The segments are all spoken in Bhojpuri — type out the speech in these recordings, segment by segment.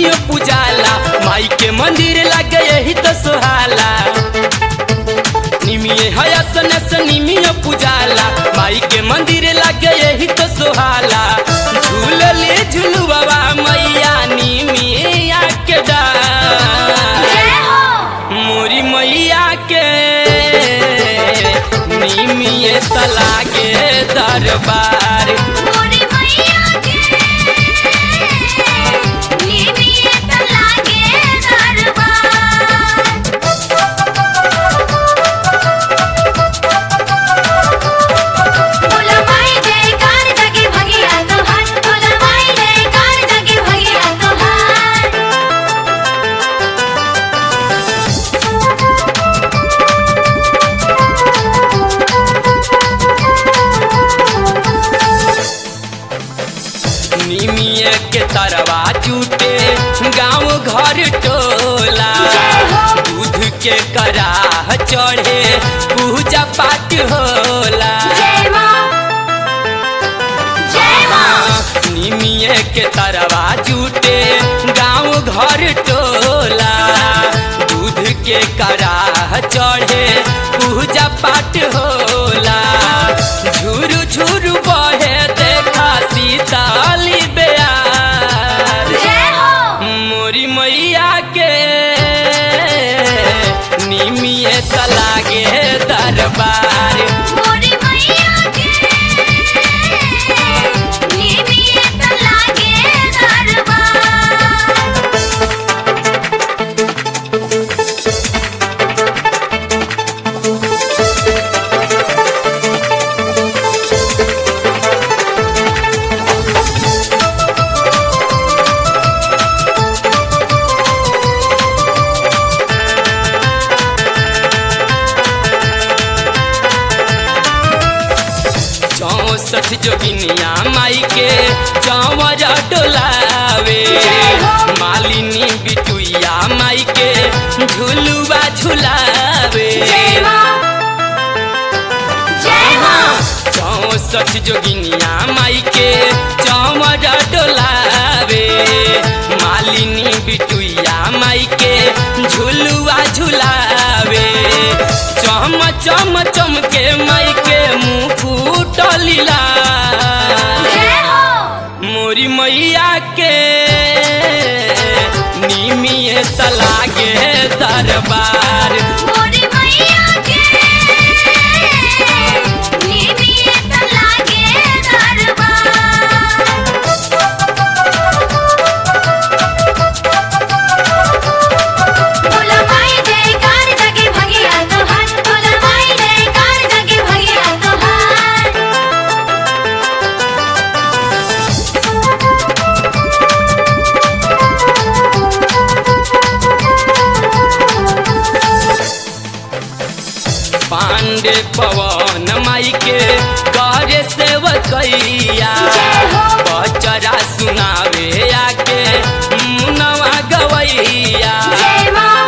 निमियो पुजाला माई के मंदिर लगे यही तो सुहाला निमिये हयसन से निमियो पुजाला माई के मंदिर लगे यही तो सुहाला झूल ले झुलुआ मैया निमिया के डार जय हो मोरी मैया के निमिये तलागे दरबार मोरी मैया के निमित लागे दरबार बोला माई जयकार जगे भगिया तोहार बोला माई जयकार जगे भगिया तोहार निमिये के तरवा जूटे गांव घर टोला जय हो। दूध के कराह चढ़े पूजा पाठ होला जय मां जय मां निमिये के तरवा जूटे गांव घर टोला दूध के कराह चढ़े पूजा पाठ होला झुरु झुरु बहे देखा सीताली बेयार जय हो मोरी मैया के निमिये तलागे दरबार मोरी मैया के निमित लागे दरबार चौसठ जोगिनिया माई के चौवर डोलावे जय हो। मालिनी बिटुइया माई के झुलुआ झुलावे जय मां जय मां चौसठ जोगिनिया माई के चौवर डोलावे मालिनी बिटुइया माई के झुलुआ झुलावे चम चम चम के माई के मुंह फूटलिला जय हो मोरी मैया के निमिये तलागे दरबार मोरी मैया के निमित लागे दरबार बोला माई जयकार जगे भगिया तोहार बोला माई जयकार जगे भगिया तोहार पांडे पवन माई के करे सेवकैया जय हो। बचरा सुनावे आके मुनवा गवैया जय मां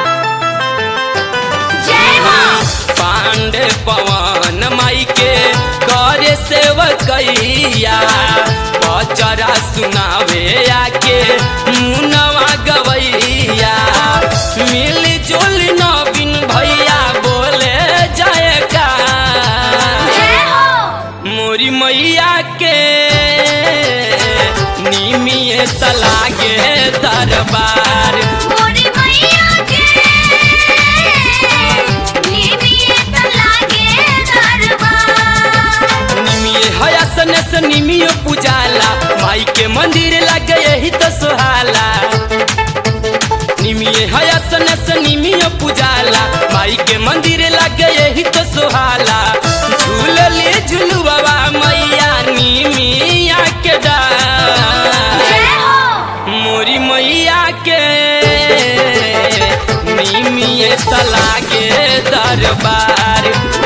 जय मां पांडे पवन माई के करे सेवकैया बचरा सुनावे आके मुनवा गवैया मिल जुल नवीन भैया बोले जाएगा जय हो मोरी मैया के निमिये तलागे दरबार मोरी मैया के निमित लागे दरबार निमिये हयासन से निमियो पुजाला माई के मंदिर लगे यही तो सुहाला निमिये हयासन से निमियो पुजाला माई के मंदिर लगे यही तो सुहाला झूल ले झुलुआ मैया निमिया के डार जय हो मोरी मैया के निमिये तलागे दरबार